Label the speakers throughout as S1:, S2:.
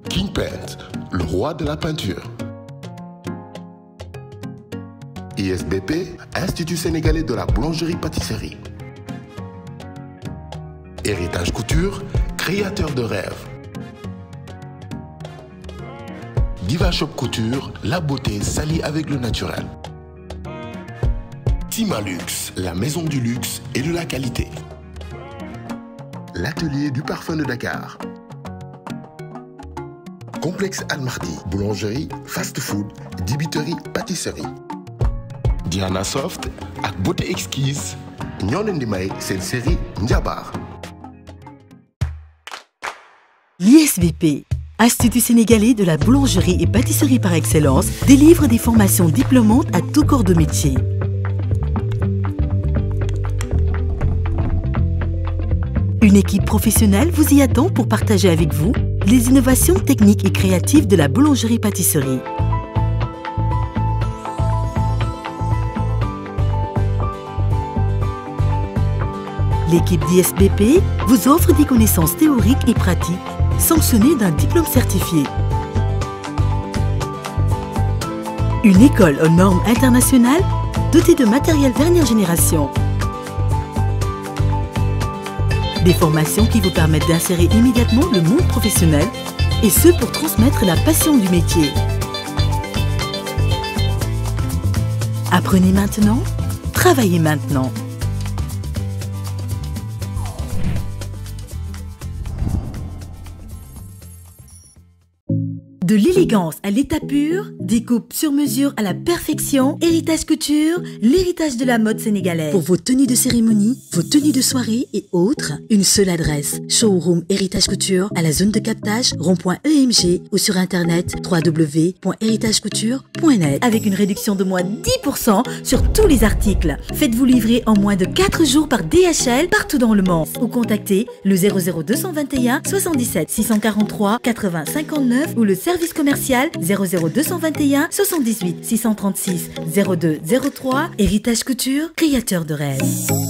S1: King Paint, le roi de la peinture. ISBP, Institut sénégalais de la boulangerie-pâtisserie. Héritage Couture, créateur de rêves. Diva Shop Couture, la beauté s'allie avec le naturel. Timalux, la maison du luxe et de la qualité. L'atelier du parfum de Dakar. Complexe Almardi, boulangerie, fast-food, dibiterie, pâtisserie. Diana Soft ak beauté exquise ñoo leen di may seen série Njabar.
S2: L'ISVP, Institut sénégalais de la boulangerie et pâtisserie par excellence, délivre des formations diplômantes à tout corps de métier. Une équipe professionnelle vous y attend pour partager avec vous les innovations techniques et créatives de la boulangerie-pâtisserie. L'équipe d'ISBP vous offre des connaissances théoriques et pratiques sanctionnées d'un diplôme certifié. Une école aux normes internationales dotée de matériel dernière génération. Des formations qui vous permettent d'insérer immédiatement le monde professionnel et ce pour transmettre la passion du métier. Apprenez maintenant, travaillez maintenant. De l'élégance à l'état pur, des coupes sur mesure à la perfection, Héritage Couture, l'héritage de la mode sénégalaise. Pour vos tenues de cérémonie, vos tenues de soirée et autres, une seule adresse. Showroom Héritage Couture à la zone de captage rond.emg ou sur internet www.héritagecouture.net avec une réduction de moins 10% sur tous les articles. Faites-vous livrer en moins de 4 jours par DHL partout dans le monde ou contactez le 00221 77 643 80 59 ou le service commercial 00221 78 636 02 03 Héritage Couture, créateur de rêves.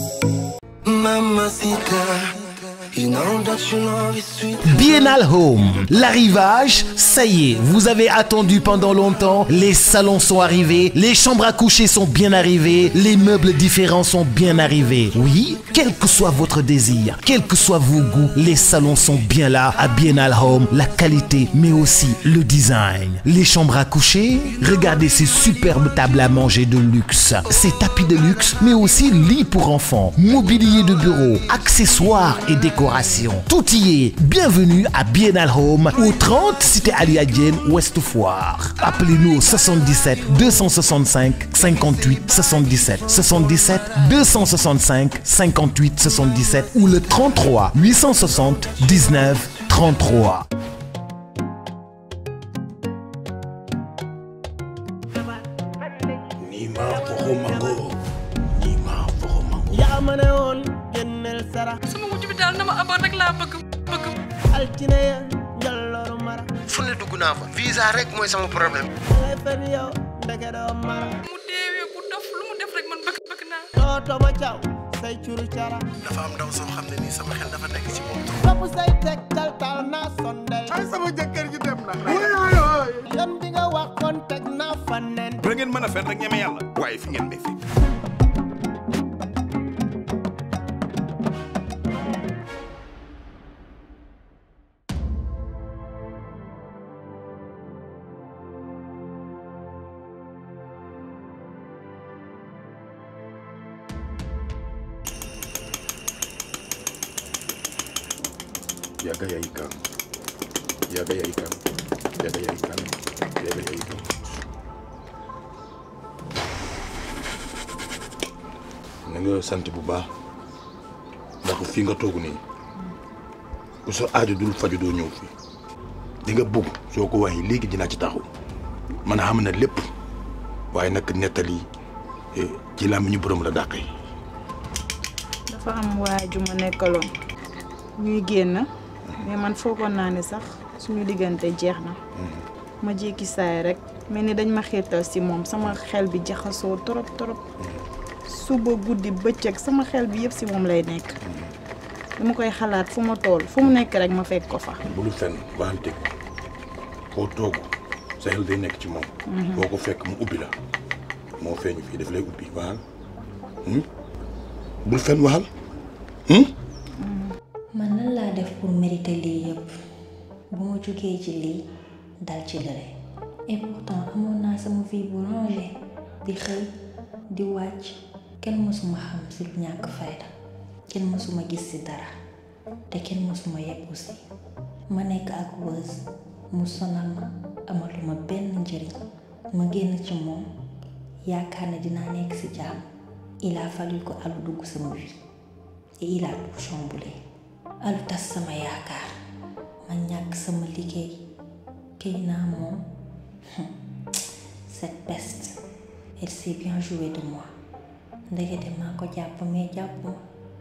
S3: Biennale Home, l'arrivage, ça y est, vous avez attendu pendant longtemps, les salons sont arrivés, les chambres à coucher sont bien arrivées, les meubles différents sont bien arrivés. Oui, quel que soit votre désir, quel que soit vos goûts, les salons sont bien là à Biennale Home, la qualité mais aussi le design. Les chambres à coucher, regardez ces superbes tables à manger de luxe, ces tapis de luxe mais aussi lits pour enfants, mobilier de bureau, accessoires et décorations. Tout y est. Bienvenue à Biennale Home au 30 Cité Ali Adienne Ouest Foire. Appelez-nous au 77 265 58 77 77 265 58 77 ou le 33 860 19 33.
S4: yaa ma ne woon génneel sara
S5: sama wujj bi daal na ma abal rek laa bëgg bëgg
S4: altine ya njallooru mara
S6: fu ne dugg naa fa visa rek mooy sama problème
S4: dangay fen yow ndeke doo mara
S5: mu deewee ku dof lu mu def rek man bëgg bëgg naa
S4: tooto ba caw say curu cara
S6: dafa am ndaw soo xam ne nii sama xel dafa nekk ci moom
S4: topp say teg tal tal naa sondel
S6: ay sama jëkkër ji dem na
S4: yoon bi nga waxoon teg naa fa nen
S7: ba ngeen mën a fen rek ñeme yàlla waaye fi ngeen ne fi
S8: yaga yayi kam yaga yayi kam yaga yayi kam yaga yayi kam na nga sant bu baax ndax fii nga toog nii ku sa aajo dul faju doo ñëw fi di nga bëgg soo ko waxee léegi dinaa ci taxaw man xam na lépp waaye nag nettali eh, ci làmb ñu borom la dàqee
S9: dafa am waaju ma nekkaloon ñuy génn mais man foogoon naa ne sax suñu diggante jeex na ma jékki saay rek mel ni dañ ma xiirtal si moom sama xel bi jaxasoo trop trop suba guddi bëccëg sama xel bi yëpp si moom lay nekk dama koy xalaat fu ma tool fu mu nekk rek ma fekk ko fa
S8: bulu fenn waxal dëgg foo toog sa xel day nekk ci moom foo ko fekk mu ubbi la moo feeñu fii daf lay ubbi waxal bul fen waxal
S10: man nan laa def pour mériter lii yëpp bu ma jógee ci lii dal ci lële et pourtant amoon naa sama vie bu rangée di xëy di wàcc kenn mësuma xam si lu ñàkk fayda kenn mësuma gis si dara te kenn mësuma yegg aussi ma nekk ak wës mu sonal ma amatuma benn njëriñ ma génn ci moom yaakaar ne dinaa nekk ci jàmm il a fallu ko alu dugg sama vie et il a tout chamboulé alu tas sama yaakaar ma ñàkk sama liggéey këy naa moom cette peste elle s'est bien jouée de moi ndekete maa ko jàpp mais jàpp ma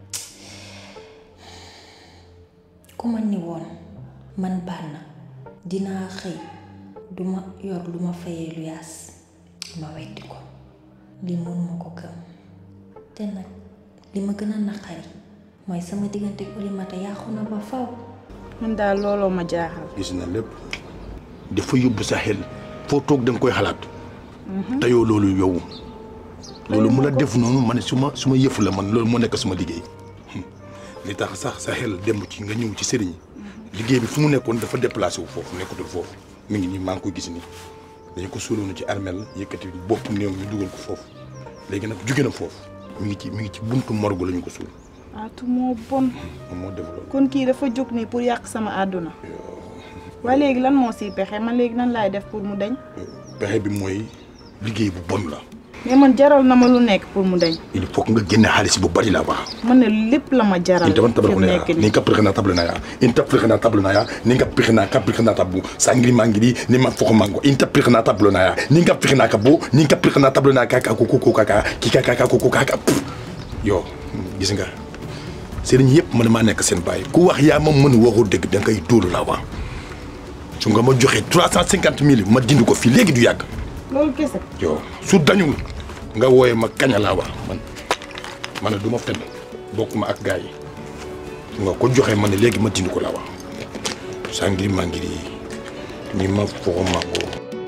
S10: ku ma ni woon man baax na dinaa xëy duma yor lu ma fayee lu yaas ma weddi ko li mun ma ko gëm te nag li ma gën a naqari mooy sama diggante ak Oulimata yàqu na ba faw
S9: man daal looloo ma jaaxal.
S8: gis na lépp dafa yóbbu sa xel foo toog da nga koy xalaat te yow loolu yow loolu mu la def noonu ma ne su ma su ma yëfu la man loolu moo nekk suma liggéey li tax sax sa xel dem ci nga ñëw ci sëriñ liggéey bi fu mu nekkoon dafa déplacé wu foofu nekkatul foofu mi ngi nii maa ngi koy gis nii dañu ko suuloonu ci armel yëkkati bopp néew ñu dugal ko foofu léegi nag jóge na foofu mi ngi ci mi ngi ci buntu morgue la ñu ko suul
S9: Aatu moo bon
S8: moom moo def loolu
S9: kon kii dafa jóg nii pour yàq sama àdduna waaye léegi lan moo siy pexe man léegi nan laay def pour mu dañ
S8: pexe bi mooy liggéey bu bon la
S9: mais man jaral na ma lu nekk pour mu dañ
S8: il faut que nga génne xaalis bu bari la wax
S9: man ne lépp la ma jaral
S8: inta man
S9: fi mu
S8: tabla
S9: nekk
S8: ni
S9: nii
S8: ka pirikana tabla na ya inta pirikana tabla na ya ni ka pirikana ka pirikana tabu sangiri mangiri ni ma foko mango inta pirikana tabla na ya ni ka pirikana ka bo ni ka pirikana tabla na ka ka ko ko ko ka ka ki ka ka ka ko ko ka ka pff. yo gis nga sëriñ yëpp man maa nekk seen bàyyi ku wax yaa ma mën waxu dëgg da ngay dóolu la wax su nga ma joxee trois cent cinquante mille ma dindi ko fii léegi du yàgg
S9: loolu kese
S8: yow su dañul nga wooye ma kaña laa wax man ma ne du ma fen bokkuma ak gars yi su nga ko joxee ma ne léegi ma dindi ko laa wax saa ngiri maa ngiri ni ma foxo mango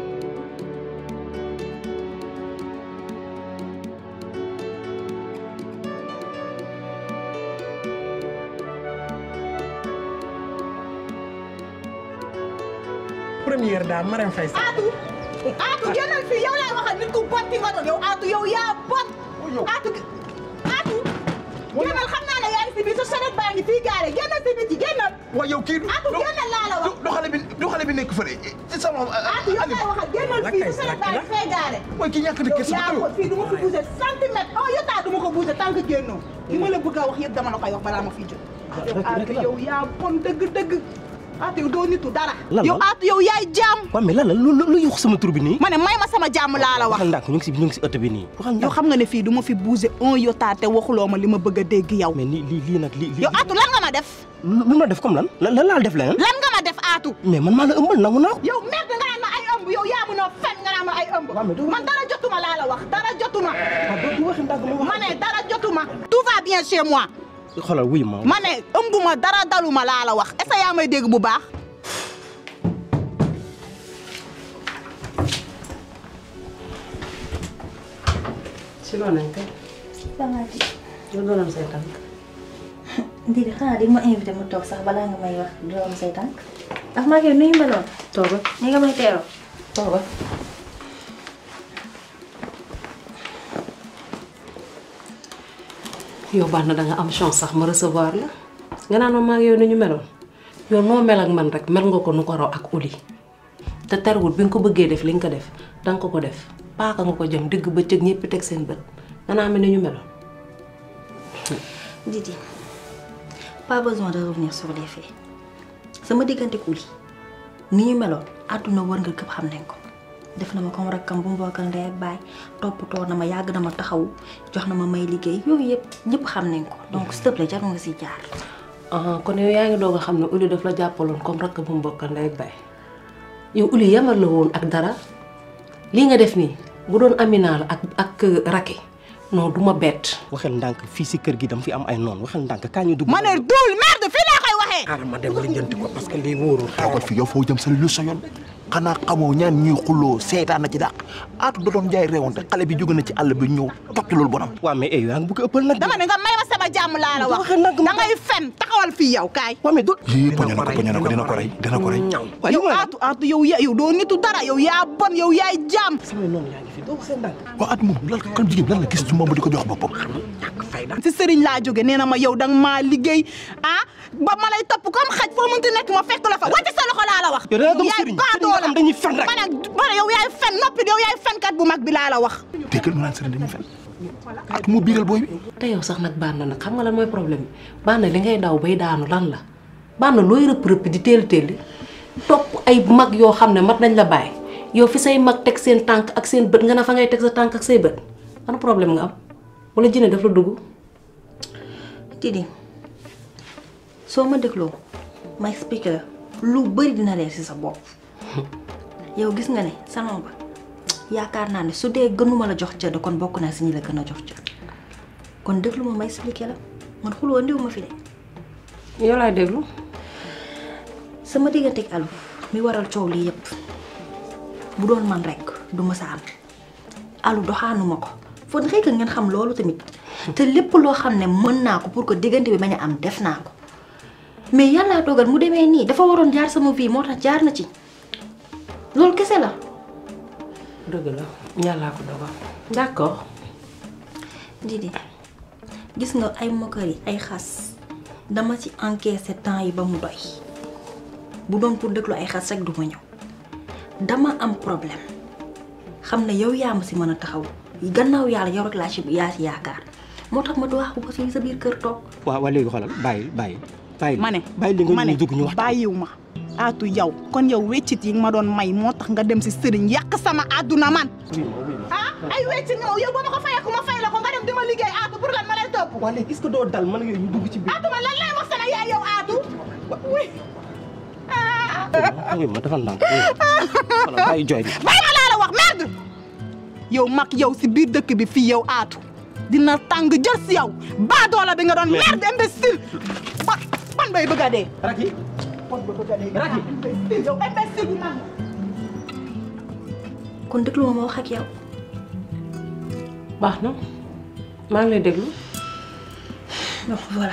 S11: première dame Marème Faye Sall.
S12: Aatu Aatu génnal fii yow laay waxal nit ku bon ki nga doon yow Aatu yow yaa bon. Aatu Aatu. génnal xam naa ne yaa ngi si biir sa saret baa ngi fii gaare génnal si biti génnal.
S6: waaw yow kii du
S12: Aatu génnal laa la wax.
S6: du xale bi du xale bi nekk fële ci sama
S12: Aatu yow laay waxal génnal fii sa saret baa ngi fee gaare.
S6: mooy ki ñàkk di kese
S12: yaa ko fii du ma fi bouger centimètre oh yow du ma ko bouger tant que génnoo. li ma la bëgg a wax yëpp dama la koy wax balaa ma fiy jóg. yow Aatu yow yaa bon dëgg dëgg. Aatu yow doo nitu dara.
S11: Lan la?
S12: yow Aatu yow yaay jaam.
S11: waaw mais lan la lu lu lu yuux sama tur bi nii.
S12: ma ne may ma sama jàmm laa la wax.
S11: waxal ndànk ñu ngi si ñu ngi si ëtt bi nii. waxal
S12: yow
S11: ndànk
S12: xam nga ne fii du ma fi bouger un iota te waxuloo ma li ma bëgg a dégg yow.
S11: mais lii lii lii nag lii lii.
S12: yow Aatu lan nga ma def.
S11: lu lu ma def comme lan lan lan laa def leneen.
S12: lan nga ma def Aatu.
S11: mais man maa la ëmbal nangu naa ko.
S12: yow merde nga naan ma ay ëmb yow yaa mënoo fen nga naan ma ay ëmb. man dara jotuma laa la wax dara jotuma. ma ne dara jotuma. tout va bien chez moi.
S11: xoolal wuy ma.
S12: ma ne ëmbuma dara daluma laa la wax est-ce que yaa may dégg bu baax.
S13: si loo nañ kay.
S10: sama di
S13: yow doonam say tànk.
S10: ndi di xanaa di ma invité mu toog sax balaa nga may wax doom say tànk ndax maa ngi nuyu meloon
S13: toogal
S10: ni nga may teeroo
S13: toogal. yow baax na da nga am chance sax ma recevoir la nga naan ma maa ngi yow ni ñu meloon yow noo mel ak man rek mel nga ko nu ko raw ak uli te terwul bi nga ko bëggee def li nga ko def danga ko ko def paaka nga ko jëm digg bëccëg ñëpp teg seen bët nga naan mel ni ñu meloon.
S10: Didi pas besoin de revenir sur les faits sama diggante Uli ni ñu meloon àdduna wër nga këpp xam nañ ko def na ma comme rakkam bu mu bokkal ndey ak baay toppatoo na ma yàgg na ma taxaw jox na ma may liggéey yooyu yëpp ñëpp xam nañ ko donc s'il te plaît jar nga si jaar.
S13: ah kon yow yaa ngi doog a xam ne Uli daf la jàppaloon comme rakk bu mu bokkal ndey ak baay yow Uli yamal la woon ak dara lii nga def nii bu doon Amina la ak ak Racky non du ma bett.
S11: waxal ndànk fii si kër gi dama fi am ay noonu waxal ndànk kaa ñu dugg.
S12: ma ne duul merde fii laa koy waxee.
S11: xaaral ma dem lijjanti ko parce que lii wóorul.
S6: toogal fi yow foo jëm sa lu sa yoon xanaa xamoo ñaan ñuy xulloo seetaan na ci dàq aatu da doon jaay réewante xale bi jóge na ci àll bi ñëw topp ci loolu bonam
S11: waaw mais eh yaa ngi bëgg a ëppal nag.
S12: dama ne nga may ma sama jàmm laa la wax da ngay fen taxawal fii yow kaay
S11: waaw mais do
S6: yii poñe na ko poñe na ko dina ko rey dina ko rey
S12: yow aatu aatu yow ya yow doo nitu dara yow yaa bon yow yaay jaam
S11: samay noonu yaa ngi fi doo seen dànk.
S6: waa at moom lan kan jigéen lan la gis ci moom ba di ko jox boppam
S12: si sëriñ laa jóge nee na ma yow danga maa liggéey ah ba ma lay topp comme xaj foo mënti nekk ma fekk la fa wàcc sa loxo laa la wax
S11: yow da nga gëm
S12: yaay
S11: sëriñ
S12: baadoo
S11: sëriñ
S12: la
S11: am dañuy fen rek.
S12: ma ne ma ne yow yaay fen noppi yow yaay fenkat bu mag bi laa la wax
S6: déggal mu naan sëriñ dañuy fen at mu biiral booy bi
S13: te yow sax nag bànn nag xam nga lan mooy problème bi bànn li ngay daw bay daanu lan la bànn looy rëpp rëpp di teel teel topp ay mag yoo xam ne mat nañ la bàyyi yow fi say mag teg seen tànk ak seen bët nga ne fa ngay teg sa tànk ak say bët ana problème nga am wala jëne daf la dugg
S10: Didi soo ma dégloo ma expliqué la lu bëri dina leer ci sa bopp yow gis nga ne salon ba yaakaar naa ne su dee gënuma la jox cër kon bokk naa si ñi la gën a jox cër kon déglu ma ma expliqué la man xuloo ndiw ma fi de
S13: yow laay déglu
S10: sama diggante ak Alou mi waral coow lii yépp bu doon man rek du ma sa am Alou doxaanuma ko fon xëy ngeen xam loolu tamit te lépp loo xam ne mën naa ko pour que diggante bi bañ a am def naa ko mais yàllaa dogal mu demee nii dafa waroon jaar sama vie moo tax jaar na ci loolu kese la.
S13: dëgg la yàllaa ko dogal d'accord
S10: Didi gis nga ay mokkari ay xas dama ci encaissé temps yi ba mu doy bu doon pour déglu ay xas rek du ma ñëw dama am problème xam ne yow yaa ma si mën a taxaw gannaaw yàlla yow rek laa ci yaa ci yaakaar moo tax ma du wax ba fii sa biir kër toog.
S11: waaw waaw léegi xoolal bàyyi bàyyi. bàyyi
S12: ma ne
S11: bàyyi li nga
S12: ma ne
S11: ñu dugg ñu wax.
S12: bàyyiw ma aatu yow kon yow weccit yi nga ma doon may moo tax nga dem si sëriñ yàq sama àdduna man ah ay weccit nga yow ba ma ko fayeeku ma fay la ko nga dem di ma liggéey aatu pour lan ma lay topp
S11: waa léegi est-ce que doo dal man yooyu ñu dugg ci biir.
S12: aatu ma lan lay wax sama yaay yow aatu oui
S11: oui ma defal ndànk xoolal bàyyi jooy bi.
S12: bàyyi ma laa la wax merde yow mag yow si biir dëkk bi fii yow aatu dina tàng jël si yow baadoola bi nga doon merde imbécile ba ban bay bëgg a dee
S11: Raki
S12: ban bay bëgg a dee Raki yow imbécile bu mag
S10: kon déglu ma ma wax ak yow.
S13: baax na maa ngi lay déglu
S10: donc voilà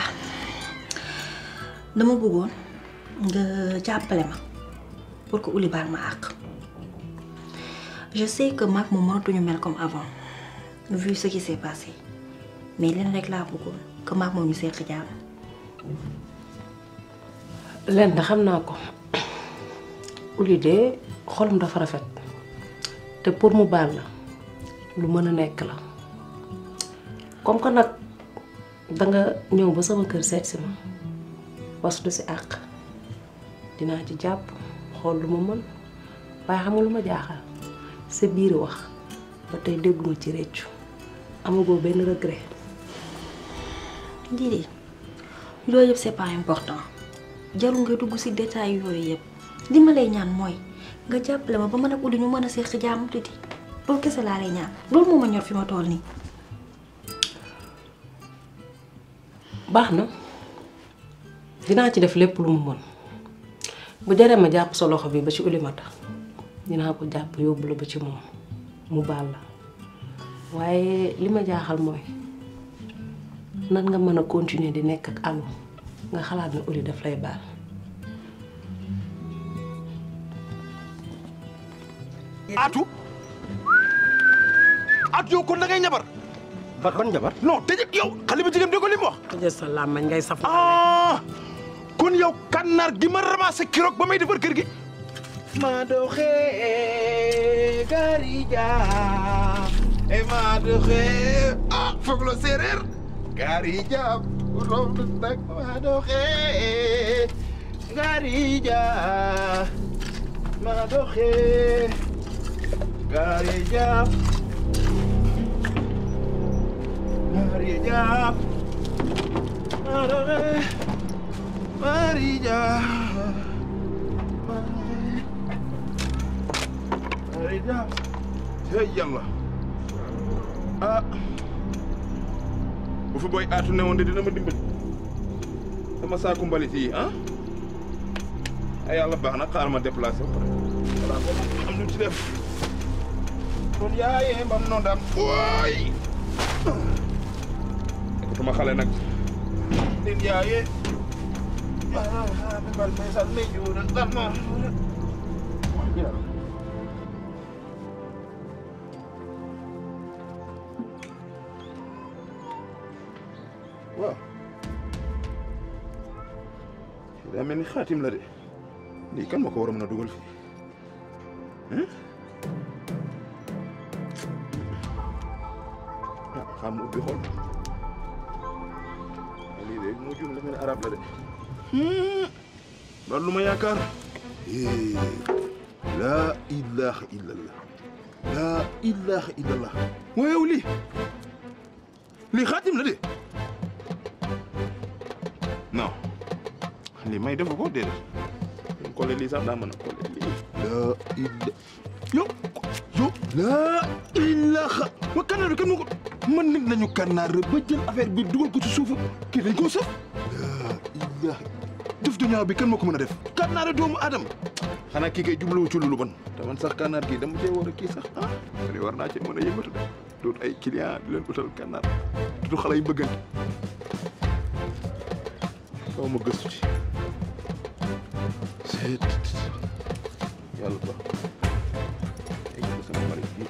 S10: dama bëggoon nga jàppale ma pour que Ouli baal ma àq je sais que maag moom mënatuñu mel comme avant vu ce qui s'est passé mais leen rek laa bëggoon que maag moom ñu seq jàmm.
S13: leen da xam naa ko Ouli de xolam dafa rafet te pour mu baal la lu mën a nekk la comme que nag danga ñëw ba sama kër seet si ma waslu si àq dinaa ci jàpp xool lu ma mën waaye xam nga lu ma jaaxal sa biir wax ba tey dégguma ci réccu amagoo benn regret
S10: Didi loolu yëpp c'est pas important jarul nga dugg ci détail yooyu yëpp li ma lay ñaan mooy nga jàppale ma ba mën a Ouli ñu mën a seq jàmm tuuti loolu kese laa lay ñaan loolu moo ma ñor fi ma toll nii.
S13: baax na dinaa ci def lépp lu mu mën bu jaree ma jàpp sa loxo bi ba ci ulimata dinaa ko jàpp yóbbu la ba ci moom mu baal la waaye li ma jaaxal mooy nan nga mën a continuer di nekk ak Alou nga xalaat ne Ouli daf lay baal
S6: Aatu Aatu yow kon da ngay ñabar
S11: ban ban jabar.
S6: non tëj yow xale bi jigéen dégg ko li mu wax
S11: tëjee sa làmmañ ngay saf.
S6: ah kon yow kànnaar gi ma ramassé kiroog ba may defar kër gi ma doxe garija e ma doxe ah foog la séeréer garija rom nak ma doxe garija ma doxe garija garija ma doxe Marija. Marija. Hey yàlla. ah. bu fi booy aatu ne woon de dina ma dimbali. sama saaku mbalit yi ah. ay yàlla baax na xaaral ma déplacé wu.
S8: voilà ko am lu ci def kon yaayee mbam noonu daam waay nekkatuma xale nag din yaayee bal mesal me juuna dama waaw daa mel ni xaatim la de lii kan ma ko war a mën a dugal fii ah xam mu ubbi xool lii de mu jum dafa ne arab la de loolu lu ma yaakaar laa ilaha illallah laa ilaha illallah waayow lii lii xaatim la de non lii may defu ko déedéet mu kole lii sax daa mën a kole lii laa illa yo yo laa ilaha wa kannaar bi kan moo ko man nit nañu kannaar ba jël affaire bi dugal ko ci suufu kii dañ koo saf laa ilaha def du ñaaw bi kan moo ko mën a def kannaar doomu adam xanaa kii kay jubluwu ci lu bon te man sax kannaar kii dama cee war a kii sax ah li war naa ci mën a yëngatu de doot ay client di leen utal kannaar du xale yi bëggante faaw ma gëstu ci seet yàlla ba egg ko sama xarit bi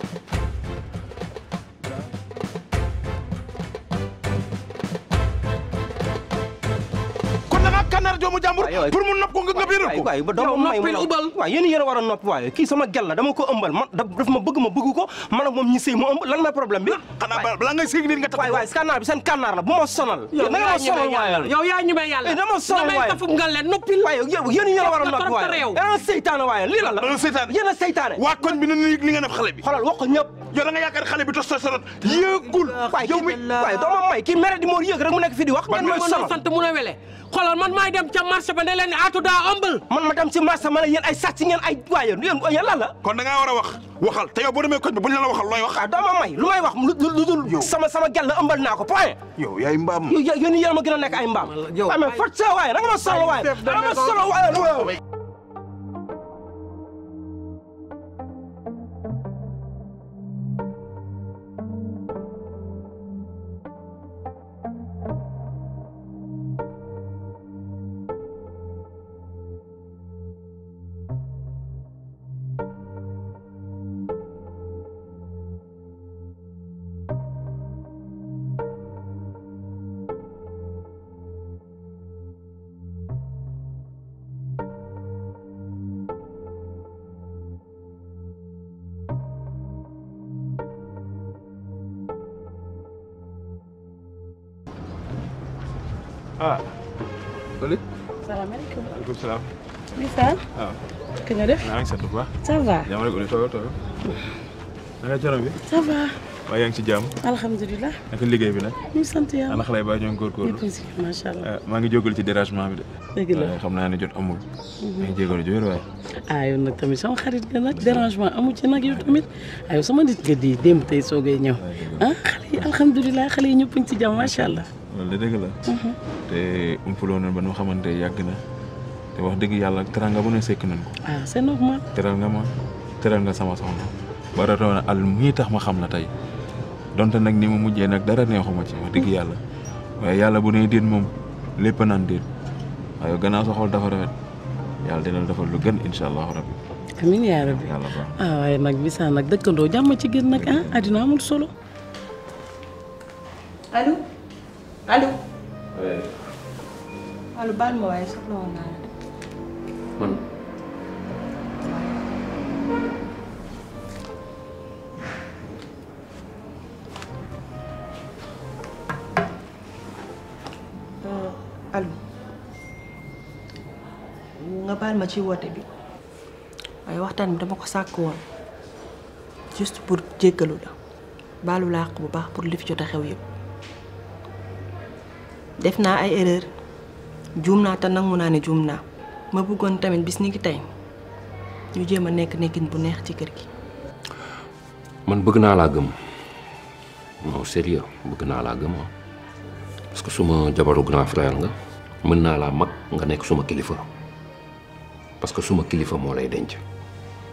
S8: kon da nga kannaar doomu jàmbur pour mu nopp ko nga nga biiral ko
S11: waay ba doomu may mu waaw yéen yéen a war a nopp waaye kii sama gel la dama ko ëmbal man daf ma bëgg ma bëgg ko man ak moom ñi sëy mu ëmb lan mooy problème bi
S8: xanaa balaa ngay sëy nit nga tax
S11: waay waay kannaar bi seen kannaar la bu ma sonal
S14: yow
S11: da nga ma sonal waaye
S14: yow yaa ñu may yàlla
S11: dama sonal waaye
S14: tafum nga leen noppil
S11: waaye yow yéen yéen a war a nopp waaye yéen a seytaane waaye lii la la
S8: dana seytaane
S11: yéen a seytaane
S8: waa koñ bi na ni li nga def xale bi
S11: xoolal wax ko ñëpp
S8: yow da nga yaakaar xale bi testosterone yéegul
S11: waaye yow mi waaye doo ma may kii mere di moo yéeg rek mu nekk fi di wax ngeen may sonal
S14: sant mu ne wele xoolal man maay dem ca marché ba ne leen aatu daa ëmbal
S11: man ma dem ci marché ma ne yéen ay sàcc ngeen ay waaye yéen yéen lan la
S8: kon da ngaa war a wax waxal te yow boo demee koñ bi bu ñu la waxal looy wax
S11: ah doo ma may lu may wax lu dul sama sama gel la ëmbal naa ko point
S8: yow yaay mbaam
S11: yow yéen yéen ma gën a nekk ay mbaam waaye mais fot sa waaye da nga ma solo waaye da nga ma solo waaye
S8: ah. Fële.
S9: salaamaaleykum.
S8: maaleykum salaam.
S9: Misaal.
S8: waaw.
S9: ka nga def.
S8: maa ngi sant bu baax.
S9: ça va.
S8: jàmm rek Oly toogal toogal. na nga coono bi.
S9: ça va.
S8: waaye yaa ngi ci jàmm.
S9: alhamdulilah.
S8: naka liggéey bi nag.
S9: ñu sant yàlla.
S8: ana xale yi ba ñoo ngi góorgóorlu.
S9: ñëpp si macha allah.
S8: maa ngi jógalu ci dérangement bi de.
S9: dëgg la
S8: waaye xam naa ne jot amul. maa ngi jégalu ji wér waaye.
S9: ah yow nag tamit sama xarit nga nag dérangement amu ci nag yow tamit ah yow sama nit nga di démb tey soogay ñëw ah xale yi alhamdulilah xale yi ñëpp a ngi ci jàmm macha allah.
S8: loolu de dëgg la. te umpuloo na ba nu xamante yàgg na te wax dëgg yàlla teral nga bu ne sekk nañ ko.
S9: ah c'est normal.
S8: teral nga ma teral nga sama soxna ba ratoon al mii tax ma xam la tey donte nag ni mu mujjee nag dara neexuma ci wax dëgg yàlla waaye yàlla bu ne déet moom lépp naan déet waaye gannaaw sa xol dafa rafet yàlla dina la defal lu gën incha allahu rabbi.
S9: amiin yaa rabbi
S8: yàlla baax
S9: ah waaye nag bisa nag dëkkandoo jàmm ci gën nag ah àddina amul solo.
S10: allo allo. allo baal ma waaye soxla woon naa la de.
S15: man
S10: allo nga baal ma ci woote bi waaye waxtaan bi dama ko sàkk woon juste pour jéggalu la baalu làq bu baax pour li fi jot a xew yëpp def naa ay erreur juum naa te nangu naa ne juum naa ma bëggoon tamit bis ni ki tey ñu jéem a nekk nekkin bu neex ci kër gi
S15: man bëgg naa laa gëm non sérieux bëgg naa laa gëm ah parce que suma jabaru grand frère nga mën naa laa mag nga nekk suma kilifa parce que suma kilifa moo lay denc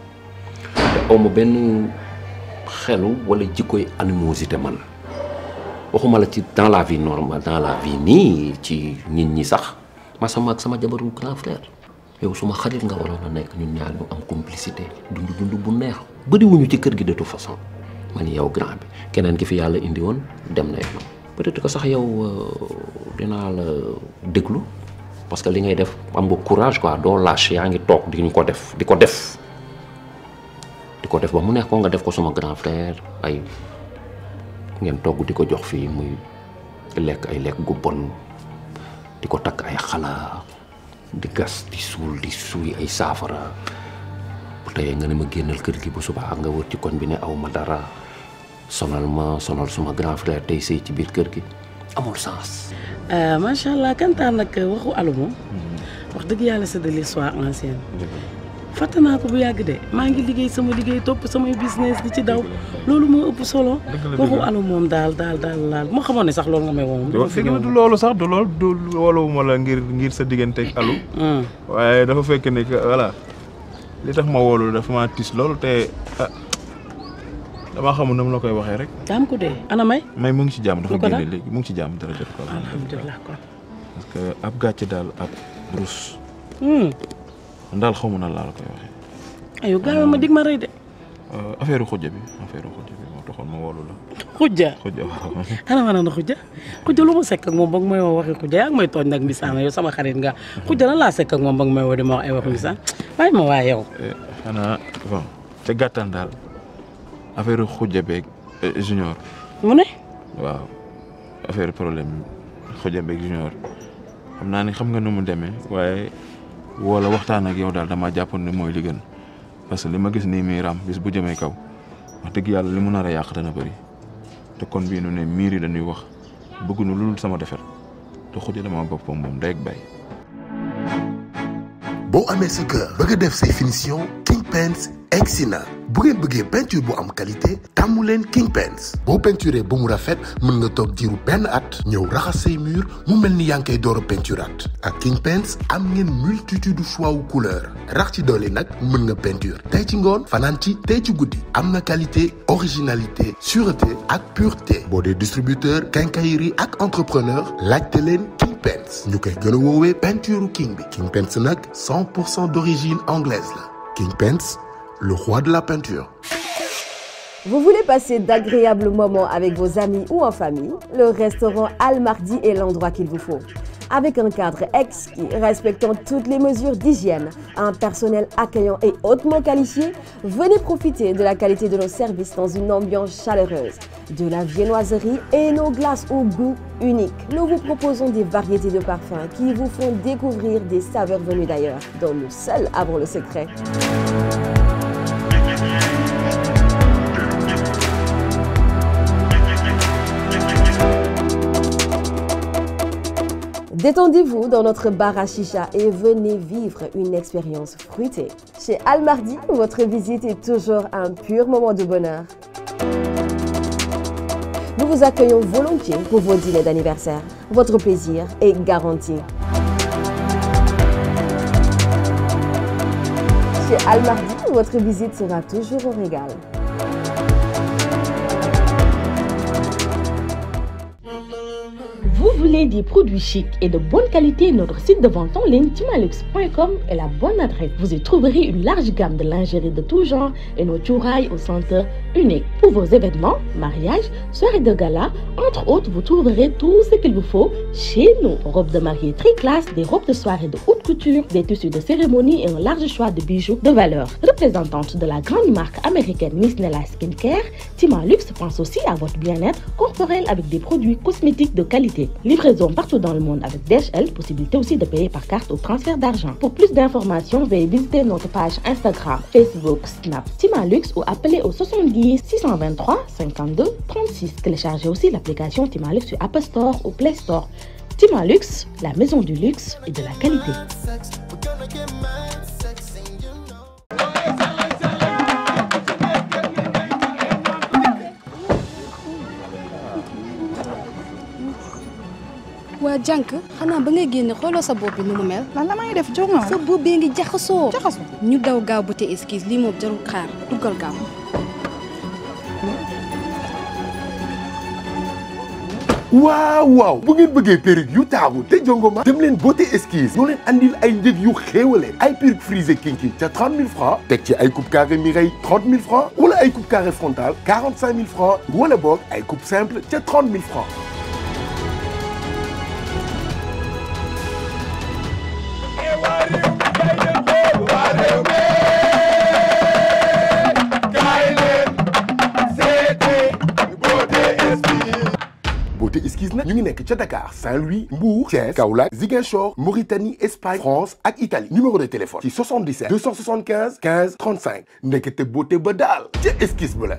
S15: aw ma benn xelu wala jikkoy animosité man waxuma la ci dans la vie normale dans la vie nii ci nit ñi sax ma sama ak sama jabaru grand frère yow suma xarit nga waroon a nekk ñun ñaar ñu am complicité dund dund bu neex bëriwuñu ci kër gi de toute façon man yow grand bi keneen ki fi yàlla indi woon dem na yoon peut-être que sax yow dinaa la déglu parce que li ngay def am nga courage quoi doo lâche yaa ngi toog di ñu ko def di ko def di ko def ba mu neex ko nga def ko sama grand frère ay ngeen togg di ko jox fii muy lekk ay lekk gu bon di ko takk ay xala di gas di suul di suuy ay saafara bu teyee nga ne ma génnal kër gi bu subaa nga wër ci koñ bi ne aw ma dara sonal ma sonal suma grand frère tey sëy ci biir kër gi amul sens.
S16: macha allah kantaan nag waxu alu moom wax dëgg yàlla c'est de l'histoire ancienne fàtte naa ko bu yàgg de maa ngi liggéey sama liggéey topp samay business di ci daw loolu moo ëpp solo waxu alu moom daal daal daal daal moo xamoon ne sax loolu nga may woo moom
S6: dëgg la du loolu sax du loolu du wolowuma la ngir ngir sa diggante ak alu waaye dafa fekk ne que voilà li tax ma woolu dafa ma tis loolu te ah damaa xamul na mu la koy waxee rek
S16: daam ko dee ana may
S6: may mu ngi ci jàmm dafa
S16: Lu ko
S6: génne
S16: dal?
S6: léegi mu ngi ci jàmm dara jot ko
S16: alhamdulilah kon
S6: parce que ab gàcce daal ab rus
S16: Hmm.
S6: daal xamu na laa la koy waxee
S16: ayo gaaw ma dig ma rëy de
S6: affaire xujja bi affaire xujja bi moo taxoon ma woolu la
S16: xujja
S6: xujja waaw
S16: ana ma naan xujja xujja lu ma sekk ak moom ba nga may woo waxi xujja yaa ngi may tooñ nag misaana yow sama xarit nga xujja lan laa sekk ak moom ba nga may woo di ma wax ay waxu misaan bàyyi ma waa yow
S6: xanaa bon ca gàttal daal affaire xujja beeg eh, junior
S16: mu ne
S6: waaw affaire problème xujja beeg junior xam naa ni xam nga nu mu demee waaye wala waxtaan ak yow daal dama jàppoon ne mooy li gën parce que li ma gis nii muy ram bis bu jëmee kaw wax dëgg yàlla li mu nar a yàq dana bëri te kon bii nu ne miir yi dañuy wax bëgguñu lu dul sama defar te xujja dama boppam moom day ak bay
S1: boo amee sa kër bëgg a def say finition King Paints egsi na bu ngeen bëggee peinture bu am qualité tàmmu leen King Paints boo peinturé ba mu rafet mën nga toog diiru benn at ñëw raxas say mur mu mel ni yaa ngi koy door a peinturaat ak King Paints am ngeen multitude choix wu couleur rax ci doole nag mën nga peinture tey ci ngoon fanaan ci tey ci guddi am na qualité originalité sûreté ak pureté boo dee distributeur quincaillerie ak entrepreneur laajte leen King Paints ñu koy gën a woowee peinture king bi King Paints nag 100 pour cent d'origine anglaise la King Paints le roi de la peinture.
S17: Vous voulez passer d'agréables moments avec vos amis ou en famille Le restaurant Al Mardi est l'endroit qu'il vous faut. Avec un cadre exquis, respectant toutes les mesures d'hygiène, un personnel accueillant et hautement qualifié, venez profiter de la qualité de nos services dans une ambiance chaleureuse, de la viennoiserie et nos glaces au goût unique. Nous vous proposons des variétés de parfums qui vous font découvrir des saveurs venues d'ailleurs, dont nous seuls avons le secret. Détendez-vous dans notre bar à chicha et venez vivre une expérience fruitée. Chez Al Mardi, votre visite est toujours un pur moment de bonheur. Nous vous accueillons volontiers pour vos dîners d'anniversaire. Votre plaisir est garanti. Chez Al Mardi, votre visite sera toujours au régal.
S18: Vous voulez des produits chics et de bonne qualité Notre site de vente en ligne timalux.com est la bonne adresse. Vous y trouverez une large gamme de lingerie de tout genre et nos tourailles au centre unique. Pour vos événements, mariages, soirées de gala, entre autres, vous trouverez tout ce qu'il vous faut chez nous. Robes de mariée très classe, des robes de soirée de haute couture, des tissus de cérémonie et un large choix de bijoux de valeur. Représentante de la grande marque américaine Miss Nella Skincare, Timalux pense aussi à votre bien-être corporel avec des produits cosmétiques de qualité. Livraison partout dans le monde avec DHL, possibilité aussi de payer par carte ou transfert d'argent. Pour plus d'informations, veuillez visiter notre page Instagram, Facebook, Snap, Timalux ou appeler au 70 623 52 36. Téléchargez aussi l'application Timalux sur Apple Store ou Play Store. Timalux, la maison du luxe et de la qualité.
S9: waa
S19: jànk xanaa ba ngay génne xooloo sa bopp bi nu mu mel.
S12: lan la may def jox nga
S19: sa bopp bee ngi jaxasoo.
S12: jaxasoo
S19: ñu daw gaaw ba te esquisse lii moom jarul xaar duggal gaaw.
S1: waaw waaw bu ngeen bëggee perruque yu taaru te jongoma dem leen beauté esquisse ñoo leen andil ay njëg yu xéewale ay perruque frisé kinki ca 30 000 francs teg ci ay coupe carré Mireille 30 000 francs wala ay coupe carré frontal 45 000 francs wala boog ay coupe simple ca 30 000 francs beauté esquisse nag ñu ngi nekk ca Dakar Saint-Louis Mbour Thiès Kaolack Ziguinchor Mauritanie Espagne France ak Italie numéro de téléphone ci 77 275 15 35 ndekete beauté ba daal ca esquisse ba la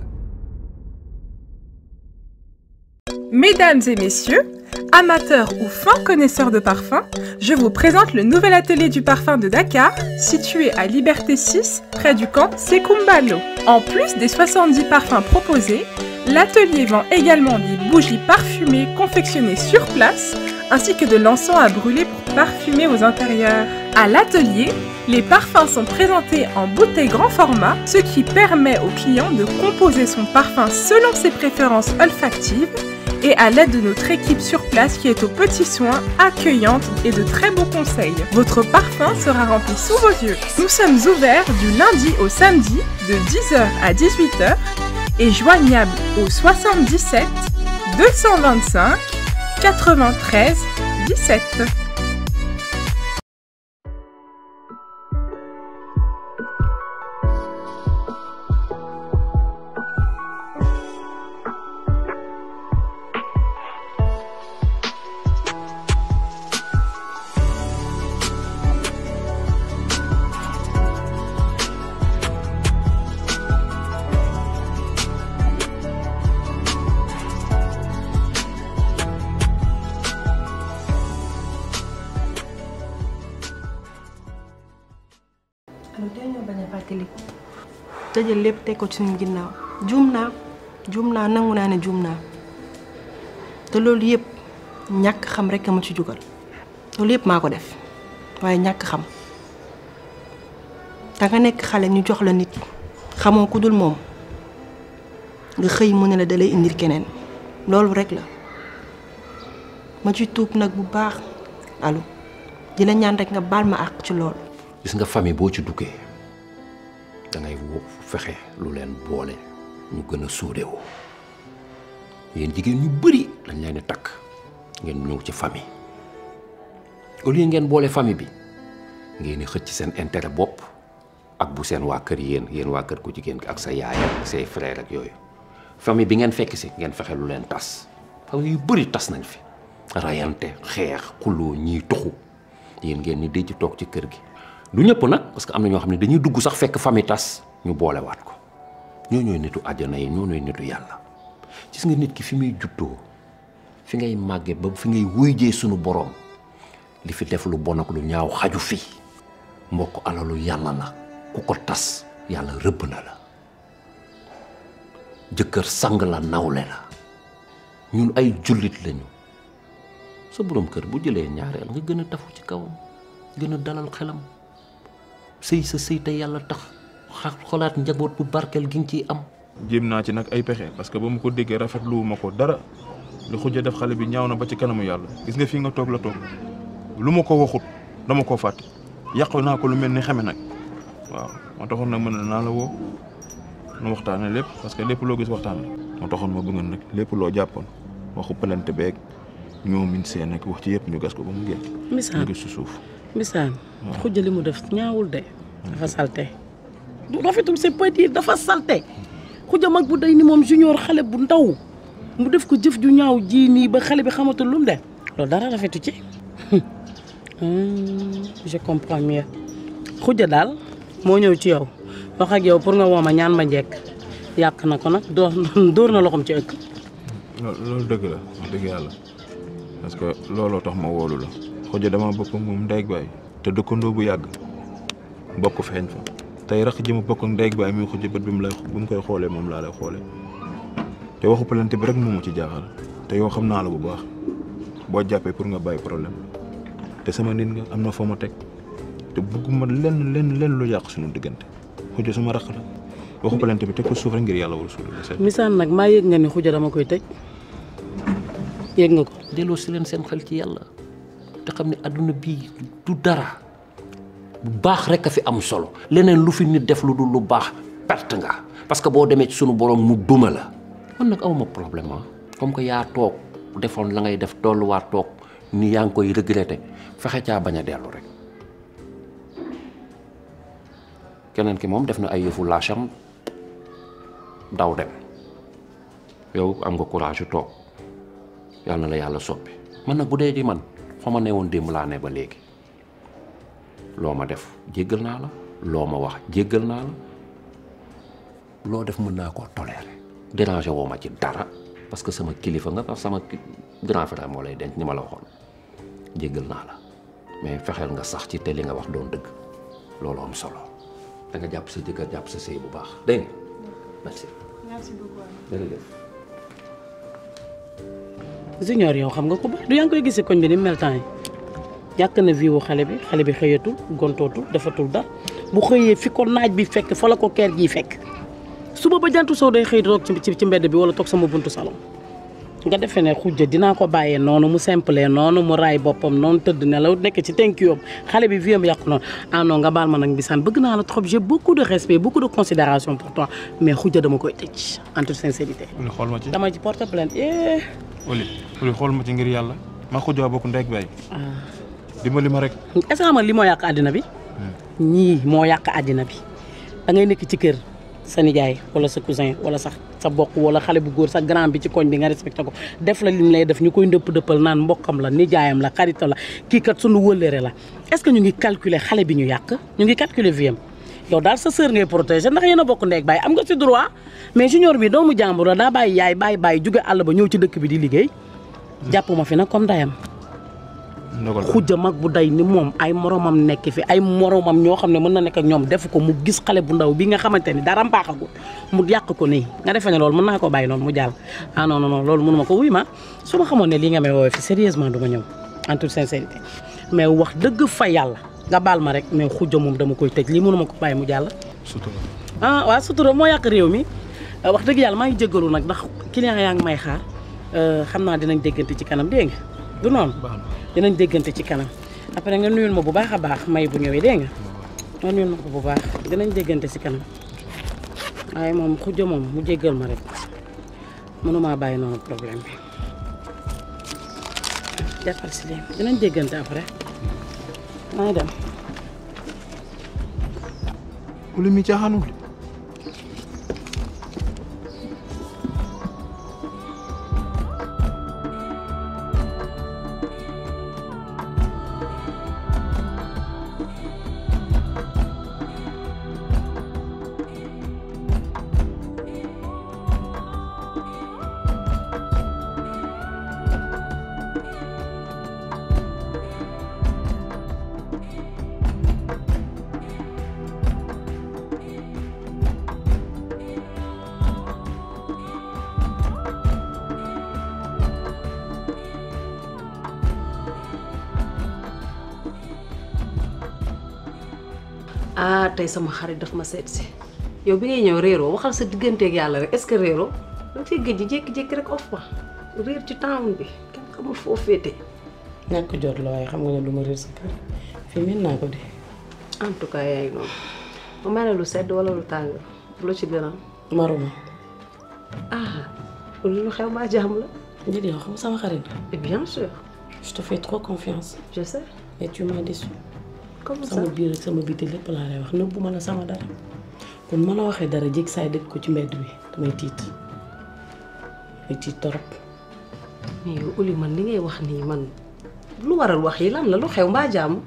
S5: Mesdames et messieurs, amateurs ou fins connaisseurs de parfums, je vous présente le nouvel atelier du parfum de Dakar, situé à Liberté 6, près du camp Sekumbalo. En plus des 70 parfums proposés, l'atelier vend également des bougies parfumées confectionnées sur place, ainsi que de l'encens à brûler pour parfumer aux intérieurs. À l'atelier, les parfums sont présentés en bouteille grand format, ce qui permet au client de composer son parfum selon ses préférences olfactives et à l'aide de notre équipe sur place qui est aux petits soins, accueillante et de très bons conseils. Votre parfum sera rempli sous vos yeux. Nous sommes ouverts du lundi au samedi de 10h à 18h et joignable au 77 225 93 17.
S20: alors tey ñoo bañ a fàttaliku tëjal lépp teg ko ci suñu ginnaaw juum naa juum naa nangu naa ne juum naa te loolu yëpp ñàkk xam rek a ma ci jugal loolu yëpp maa ko def waaye ñàkk xam da nga nekk xale ñu jox la nit xamoo ku dul moom nga xëy mu ne la dalay indil keneen loolu rek la ma ci tuub nag bu baax alu di la ñaan rek nga baal ma àq ci loolu
S15: gis nga famille boo ci duggee da ngay wo fexe lu leen boole ñu gën a suudewoo yéen jigéen ñu bëri dañ leen di takk ngeen ñëw ci famille au lieu ngeen boole famille bi ngeen di xëcc seen intérêt bopp ak bu seen waa kër yéen yéen waa kër ku jigéen ki ak sa yaay ak say frère ak yooyu famille bi ngeen fekk si ngeen fexe lu leen tas famille yu bëri tas nañ fi rayante xeex xuloo ñiy tuxu yéen ngeen ni dëj toog ci kër gi du ñëpp nag parce que am na ñoo xam ne dañuy dugg sax fekk famille tas ñu boolewaat ko ñoo ñooy nitu àjjana yi ñoo ñooy nitu yàlla gis nga nit ki fi muy juddoo fi ngay màggee ba fi ngay wuyjee sunu boroom li fi def lu bon ak lu ñaaw xaju fi mbokk alalu yàlla la ku ko tas yàlla rëbb na la jëkkër sang la nawle la ñun ay jullit lañu sa boroom kër bu jëlee ñaareel nga gën a tafu ci kawam gën a dalal xelam sëy sa sëy te yàlla tax xolaat njaboot bu barkeel gi nga ciy am
S6: jéem naa ci nag ay pexe parce que ba mu ko déggee rafetlu ma ko dara lu xujja def xale bi ñaaw na ba ci kanamu yàlla gis nga fii nga toog la toog lu ma ko waxut dama koo fàtte yàqu naa ko lu mel ni xame nag waaw moo taxoon nag mën na naa la woo nu waxtaane lépp parce que lépp loo gis waxtaan la moo taxoon ma bëggoon nag lépp loo jàppoon waxu pelante beeg ñoo min seen ak wax ci yëpp ñu gas ko ba mu génn
S16: Misaan
S6: ñu gis si suuf
S16: Misaan xujja li mu def ñaawul de dafa salte du rafetul c'est petit dafa salte xujja mag bu day ni moom junior xale bu ndaw mu def ko jëf ju ñaaw ji nii ba xale bi xamatul lu mu def loolu dara rafetu ci je comprends mieux xujja daal moo ñëw ci yow wax ak yow pour nga woo ma ñaan ma njekk yàq na ko nag dóor dóor na loxoom ci ëkk
S6: loolu dëgg la wax dëgg yàlla parce que looloo tax ma woolu la xujja dama bokk moom ndey ak baay te dëkkandoo bu yàgg bokk feeñ fa tey rax ji ma bokk ak ndey ak baay muy xujja bët bi mu lay bi mu koy xoolee moom laa lay xoolee te waxu pelante bi rek moomu ci jaaxal te yow xam naa la bu baax boo jàppee pour nga bàyyi problème la te sama nit nga am na foo ma teg te bugguma lenn lenn lenn lu yàq suñu diggante xuja suma raq la waxu plainte bi teg ko suuf rek ngir yàlla war a suul la
S16: misaan nag maa yëg nga ni xuja dama koy tëj yëg nga ko
S15: delloo si leen seen xel ci yàlla te xam ne adduna bii du dara bu baax rek a fi am solo leneen lu fi nit def lu dul lu baax perte nga parce que boo demee ci sunu borom mu duma la man nag awma problème ah comme que yaa toog defoon la ngay def tolluwaat toog ni yaa ngi koy regretter fexe caa bañ a dellu rek keneen ki moom def na ay yëfu laacham daw dem yow am nga courage yu toog yàlla na la yàlla soppi man nag bu dee di man fa ma ne woon démb laa ne ba léegi loo ma def jéggal naa la loo ma wax jéggal naa la loo def mën naa koo tolérer déranger woo ma ci dara parce que sama kilifa nga parce que sama grand frère moo lay denc ni ma la waxoon jéggal naa la mais fexeel nga sax ci te li nga wax doon dëgg loolu am solo da nga jàpp sa jëkkër jàpp sa sëy bu baax dégg nga merci.
S9: merci beaucoup.
S15: jërëjëf.
S16: junior yow xam nga ko baax du yaa ngi koy gisee koñ bi ni mel temps yi yàq na vie wu xale bi xale bi xëyatul gontootul defatul dara bu xëyee fi ko naaj bi fekk fa la ko keer gi fekk suba ba jantu soo day xëy toog ci ci mbedd bi wala toog sama buntu salon nga defee ne xujja dinaa ko bàyyee noonu mu simple noonu mu raay boppam noonu tëdd nelaw nekk ci tenkiyoom xale bi viam yàqu noonu ah non nga baal ma nag bisaan bëgg naa la trop j'ai beaucoup de respect beaucoup de considération pour toi mais xujja dama koy tëj en toute sincérité
S6: Oli xool ma ci
S16: dama ci porte plainte eh
S6: Oli Oli xool ma ci ngir yàlla ma xujaa bokk ndey ak baay dimbali ma rek
S16: est-ce que xam nga li moo yàq àddina bi ñii moo yàq àddina bi da ngay nekk ci kër sa nijaay wala sa cousin wala sax sa bokk wala xale bu góor sa grand bi ci koñ bi nga respecté ko def la lim lay def ñu koy ndëpp dëppal naan mbokkam la nijaayam la xaritam la kii kat sunu wëllëre la est-ce que ñu ngi calculer xale bi ñu yàq ñu ngi calculer viam yow daal sa sœur ngay protéger ndax yéen a bokk ndeeg baay am nga ci droit mais junior bi doomu jàmbur la daa bàyyi yaay bàyyi bàyyi jóge àll ba ñëw ci dëkk bi di liggéey jàpp ma fi nag comme dayam xujja mag bu day ni moom ay moromam nekk fi ay moromam ñoo xam ne mën na nekk ak ñoom def ko mu gis xale bu ndaw bi nga xamante ni dara mbaaxagul mu yàq ko nii nga defee ne loolu mën naa ko bàyyi noonu mu jàll ah non non non loolu mënuma ko wuy ma su ma xamoon ne lii nga may woowee fi sérieusement du ma ñëw en toute sincérité mais wax dëgg fa yàlla nga baal ma rek mais xujja moom dama koy tëj lii mënuma ko bàyyi mu jàll
S6: sutura
S16: ah waaw sutura moo yàq réew mi wax dëgg yàlla maa ngi jéggalu nag ndax client yaa ngi may xaar xam naa dinañ déggante ci kanam dégg nga du noonu dinañ déggante ci kanam après nga nuyul ma bu baax a baax may bu ñëwee dégg nga nga nuyul ma ko bu baax dinañ déggante ci kanam waaye moom xujja moom mu jéggal ma rek mënumaa bàyyi noonu problème bi jàppal si léegi dinañ déggante après maa ngi dem
S6: Oli mi caaxaanul de
S13: ah tey sama xarit daf ma seet si yow bi ngay ñëw réeroo waxal sa digganteeg yàlla rek est-ce que réeroo da nga fay gëj jékki-jékki rek off ma réer ci town bi kenn xamul foo féete.
S16: ñàkk jot la waaye xam nga ne du ma réer sa kër fii mën naa ko de
S13: en tout cas yaay noonu ma may la lu sedd wala lu tàng lu ci gën a.
S16: maruma
S13: ah lu xew maa jàmm la.
S16: njëriñ yow xam sama xarit
S13: et bien sûr.
S16: je te fais trop confiance.
S13: je sais.
S16: mais tu m'as déçu.
S13: comme ça
S16: sama biir ak sama biti lépp laa lay wax nëbbu ma la sama dara kon ma la waxee dara jég saay dëkk ko ci mbedd bi damay tiit damay tiit torop
S13: mais yow Oli man li ngay wax nii man lu waral wax yi lan la lu xew mbaa jàmm.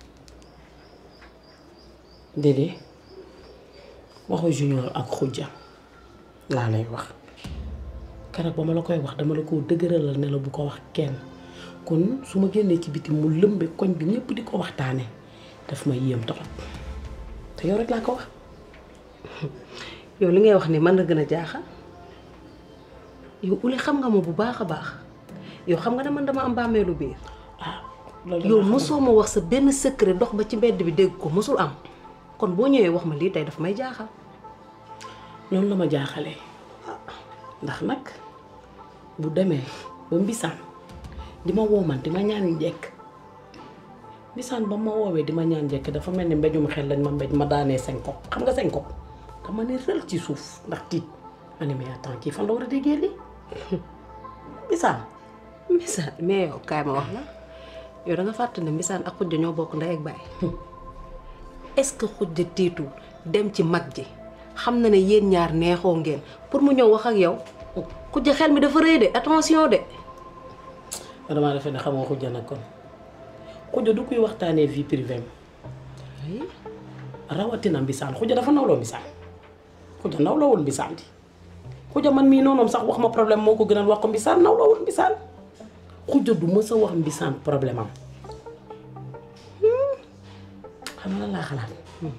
S16: déedéet waxu junior ak xujja laa lay wax keroog ba ma la koy wax dama la ko dëgëralal ne la bu ko wax kenn kon su ma génnee ci biti mu lëmbe koñ bi ñëpp di ko waxtaane daf ma yéem torop te yow rek laa ko wax
S13: yow li ngay wax ni man la gën a jaaxal yow Oli xam nga ma bu baax a baax yow xam nga ne man dama am bàmmeelu biir
S16: loolu
S13: yow
S16: laa xamul.
S13: mosoo ma wax sa benn secret dox ba ci mbedd bi dégg ko mosul am kon boo ñëwee wax ma lii tey daf may jaaxal
S16: noonu la ma jaaxalee ndax nag bu demee ba mbisaan di ma woo man di ma ñaan njekk mbisaan ba ma woowee di ma ñaan njekk dafa mel ni mbéjum xel lañ ma mbéj ma daanee senko xam nga senko dama ne rël ci suuf ndax tiit ma ne mais attends kii fan la war a déggee lii mbisaan
S13: mbisaan mais yow kaay ma wax la yow da nga fàtte ne mbisaan ak xujja ñoo bokk ndey ak baay est-ce que xujja tiitul dem ci mag ji xam na ne yéen ñaar neexoo ngeen pour mu ñëw wax ak yow xujja xel mi dafa rëy de attention de
S16: damaa defee ne xamoo xujja nag kon xujja du kuy waxtaanee vie privée am rawatina mbisaan xujja dafa nawloo mbisaan xujja nawloowul mbisaan di xujja man mii noonoom sax wax ma problème moo ko gënal wax ko mbisaan nawloowul mbisaan xujja du mës a wax mbisaan problème am xam nga lan laa xalaat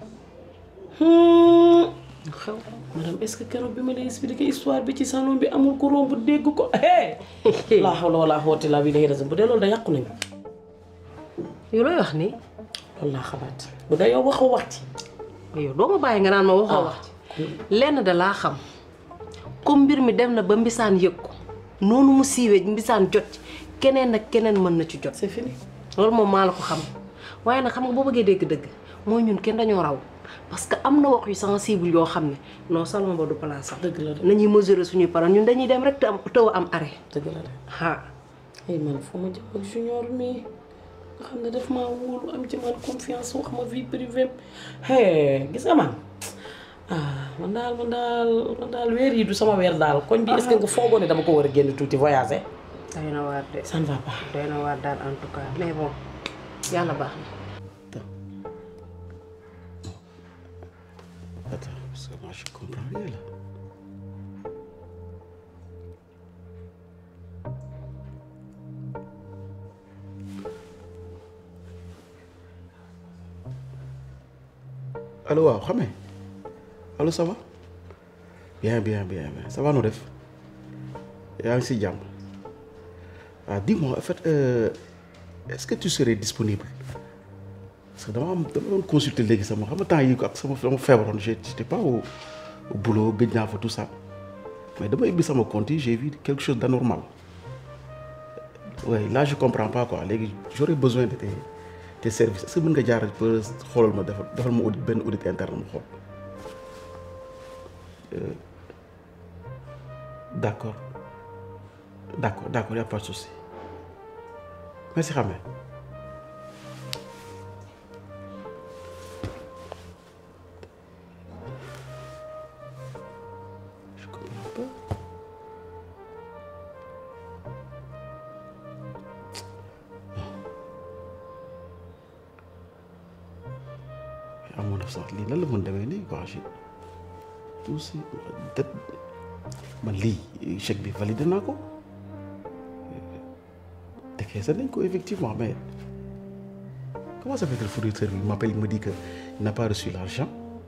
S16: xew madame est-ce que keroog bi ma lay expliquer histoire bi ci salon bi amul ko romb dégg ko hee laa hawla wala quwwata illa billah bu dee loolu da yàqu nañu
S13: yow looy wax nii
S16: loolu laa xalaat bu dee yow waxoo wax ci
S13: yow doo ma bàyyi nga naan ma waxoo wax ci lenn da laa xam comme mbir mi dem na ba mbisaan yëg ko noonu mu siiwee mbisaan jot ci keneen ak keneen mën na ci jot
S16: c'est fini
S13: loolu moom maa la ko xam waaye nag xam nga boo bëggee dégg-dëgg mooy ñun kenn dañoo raw parce que am na wax yu sensible yoo xam ne non salon ba du place am
S16: dëgg la de
S13: nañuy mesurer suñuy parole ñun dañuy dem rek te am tëw a am arrêt
S16: dëgg la de
S13: ah
S16: ay man fu ma jëm ak junior mi nga xam ne daf maa wóolu am ci man confiance wax ma vie privée hee gis nga man ah man daal man daal man daal weer yi du sama weer daal koñ bi est-ce que nga foogoo ne dama ko war a génn tuuti voyager
S13: doy na waar de
S16: ça ne va pas
S13: doy na waar daal en tout cas mais bon yàlla baax na
S8: Attends, parce que moi je comprends rien là. allo waaw xame allo ça va bien bien bien bien ça va noo def yaa ngi si jàmm ah dis-moi en fait euh, est-ce que tu serais disponible parce que dama am dama doon consulter léegi sama xam nga temps yi ko ak sama sama feebaroon j'étais pas au au boulot gëj naa fa tout ça mais dama ubbi sama compte yi j'ai vu quelque chose d'anormal ouais là je comprends pas quoi léegi j'aurais besoin de tes tes services est-ce que mën nga jaar ba xoolal ma defal defal ma audit benn audit interne ma xool Euh, d'accord d'accord d'accord y a pas de souci merci xam amoon na sax lii nan la mën demee nii quoi j'ai tout si det man lii chèque bi validé naa ko décaissé nañ ko effectivement mais comment ça fait que le fournisseur bi m'appelle il me dit que il n'a pas reçu l'argent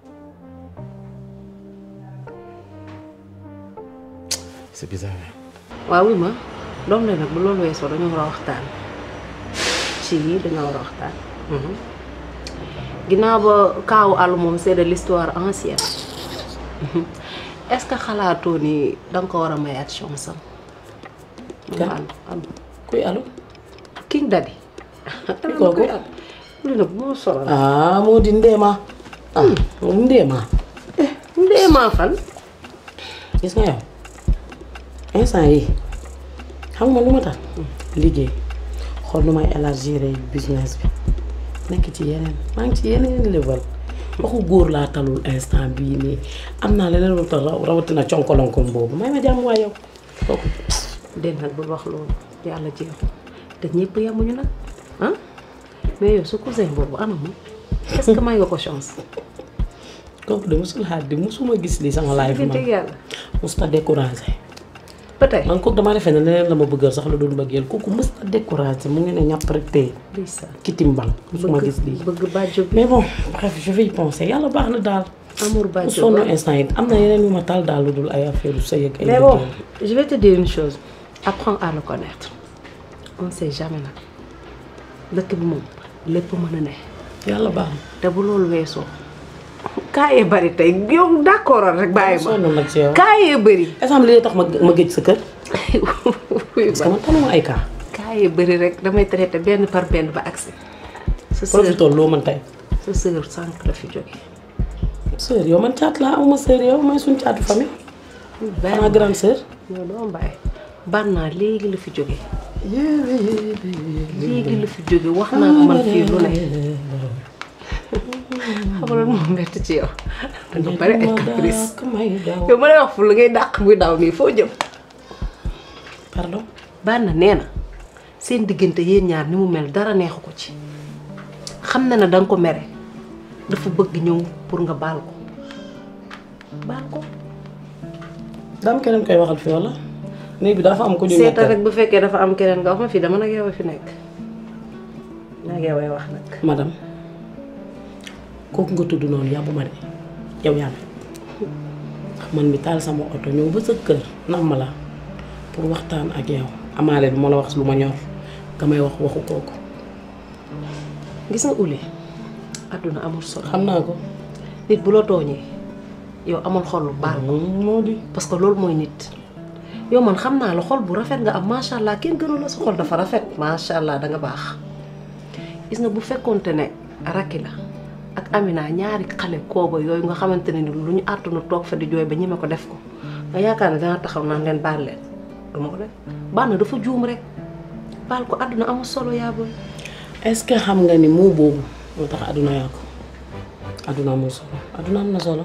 S8: c'est bizarre
S13: waaw wi ma doom la nag bu loolu weesoo dañoo war a waxtaan ci yii dañoo war a waxtaan ginnaaw ba kaawu àll moom c'est de l'histoire ancienne est-ce que xalaatoo ni danga ko war a mayaat chance am
S16: Kan?
S13: àll àll
S16: kuy allo
S13: King Daddy
S16: Kuy kooku?
S13: lu nag moo solo la
S16: ah moo di Ndéema ah moo di Ndéema
S13: Ndéema fan
S16: gis nga yow instant yi xam nga lu ma tax liggéey xool nu may élargir business bi nekk ci yeneen maa ngi ci yeneen level waxu góor laa talul instant bii nii am naa leneen lu tax raw- rawatina conkolonkom boobu may ma jàmm waay yow kooku
S13: den nag bul wax loolu yàlla jeexu te ñëpp yemuñu nag ah mais yow sa cousin boobu ana moom est-ce que may nga ko chance
S16: kooku de musul xaar di musuma gis lii sama live
S13: dëgg
S16: man
S13: yàlla
S16: musta découragé
S13: peut-être
S16: man kooku damaa defee ne leneen la ma bëggal sax lu dul mbëggeel kooku musta découragé mu ngi ne ñàpp rek tey kitimbal musuma gis lii
S13: bëgg bàjjo bi
S16: mais bon bref je vais y penser yàlla baax na daal
S13: amour
S16: mu
S13: bàjjo
S16: sonn
S13: ba
S16: instant yi am na yeneen yu ma taal daal lu dul ay affaire yu sëy ak ay
S13: mais bon
S16: liggéey.
S13: je vais te dire une chose apprends à le connaître on sait jamais nag dëkk bi moom lépp mën a ne.
S16: yàlla baax
S13: te bu loolu weesoo. kaayee bari tey yow d'accord rek bàyyi ma
S16: sonn nag ci yow
S13: kaayee bari.
S16: est-ce que li tax ma ma géej sa kër. parce que man taluma ay cas.
S13: kaayee bari rek damay traité benn par benn ba agsi. sa sœur
S16: profité loo mën tey.
S13: sa sœur sànq la fi jóge.
S16: sœur yow man caat laa awma sœur yow mooy suñ caatu famille. xanaa grande sœur.
S13: yow doo bàyyi. bannaa léegi la fi jóge léegi la fi jóge wax naa ko man fii lu ne. xam nga loolu moo métti ci yow. da nga bari ay caprice. yow ma lay wax fu la ngay dàq muy daw nii foo jëm.
S16: pardon.
S13: Banna nee na seen diggante yéen ñaar ni mu mel dara neexu ko ci. xam na ne danga ko mere dafa bëgg ñëw pour nga baal ko baal ko.
S16: daam keneen koy waxal fi wala. néeg bi dafa am ko ñu
S13: seetal rek bu fekkee dafa am keneen nga wax ma fii dama nag yow a fi nekk. nag yow ay wax nag.
S16: madame kooku nga tudd noonu yàbbu ma de yow yaa man mi taal sama oto ñëw ba sa kër nam ma la pour waxtaan ak yow amaale bi ma la wax lu ma ñor nga may wax waxu kooku.
S13: gis nga ule àdduna amul solo.
S16: xam naa ko.
S13: nit bu la tooñee yow amul xol lu baal ko.
S16: moo di.
S13: parce que loolu mooy nit. yow man xam naa la xol bu rafet nga am macha allah kenn gënu la sa xol dafa rafet macha allah da nga baax. gis nga bu fekkonte ne rakki la ak Amina ñaari xale kooba yooyu nga xamante ne ni lu ñu àttuna toog fa di jooy ba ñeme ko def ko nga yaakaar ne dana taxaw naan leen baal leen duma ko def baal na dafa juum rek baal ko àdduna amul solo yaa booy.
S16: est-ce que xam nga ni moo boobu moo tax àdduna yaa ko àdduna amul solo àdduna am na solo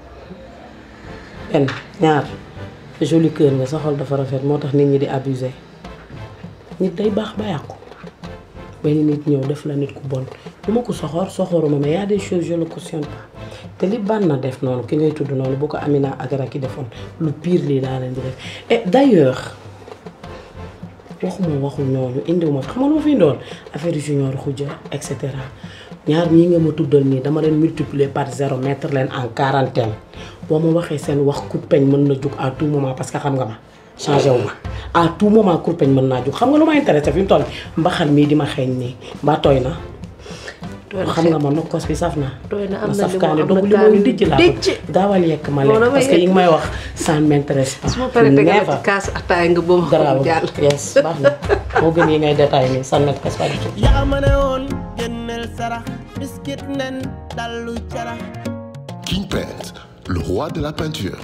S16: benn ñaar joli cœur nga sa xol dafa rafet moo tax nit ñi di abuser nit day baax ba yàqu benn nit ñëw def la nit ku bon du ma ko soxor soxoruma mais y a des choses je le cautionne pas te li ban na def noonu ki ngay tudd noonu bu ko Amina ak Racky defoon lu pire lii daa leen di def et d'ailleurs waxuma waxu ñooñu indiwuma fi xam nga lu ma fi indoon affaire junior xuja et cetera ñaar ñii nga ma tuddal nii dama leen multiplier par zéro mettre leen en quarantaine boo ma waxee seen wax kurpeñ mën na jug à tout moment parce que xam nga ma changé wu ma à tout moment kurpeñ mën naa jug xam nga lu ma intéressé fi mu toll mbaxal mii di ma xeeñ nii mbaa tooy na. xam nga ma nokkos bi saf na.
S13: tooy na am na
S16: saf
S13: limon
S16: kaani
S13: am na
S16: doog li mooy
S13: kaani
S16: dijj laa
S13: dijj.
S16: ko daawal yekk ma
S13: Non,
S16: lekk
S13: damay
S16: parce que yi
S13: yekk.
S16: nga may wax ça ne m'intéresse pas.
S13: su ma paree tegal
S16: Never.
S13: ci kaas ataay nga ba ma
S16: garaaw
S13: xam jàll.
S16: yes baax na moo gën yi ngay détaillé nii ça ne m'intéresse pas du tout.
S4: yaa ma ne woon génneel sarax biskit nen dallu carax
S1: King Paint, le roi de la peinture.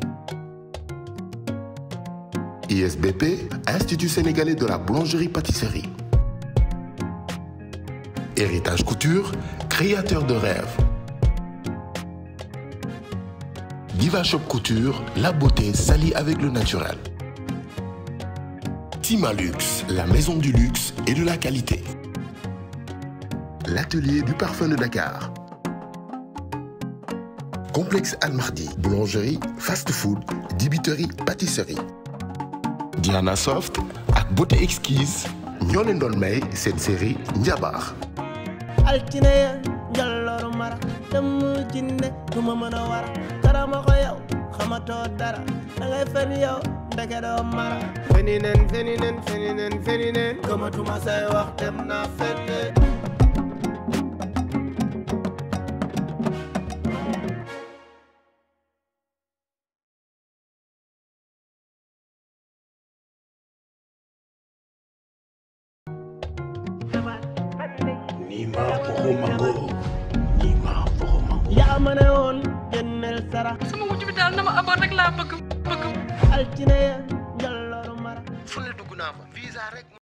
S1: ISBP, Institut sénégalais de la boulangerie-pâtisserie. Héritage Couture, créateur de rêves. Diva Shop Couture, la beauté s'allie avec le naturel. Timalux, la maison du luxe et de la qualité. L'atelier du parfum de Dakar. Complexe Almardi, boulangerie, fast-food, dibiterie, pâtisserie. Diana Soft ak beauté exquise ñoo leen doon may seen série Njabar.
S4: altine ya njallooru mara dem jinne du ma mën a wara karama ko yow xamatoo dara da ngay fen yow ndeke doo mara feni nen feni nen feni nen feni nen gëmatuma say wax dem naa fenne
S8: Nima foko mango. Nima foko mango.
S4: yaa ma ne woon génneel sarax
S5: sama wujj bi daal na ma amoon rek laa bëgg bëgg
S4: altine ya njallooru mara
S11: fu ne dugg naa fa visa rek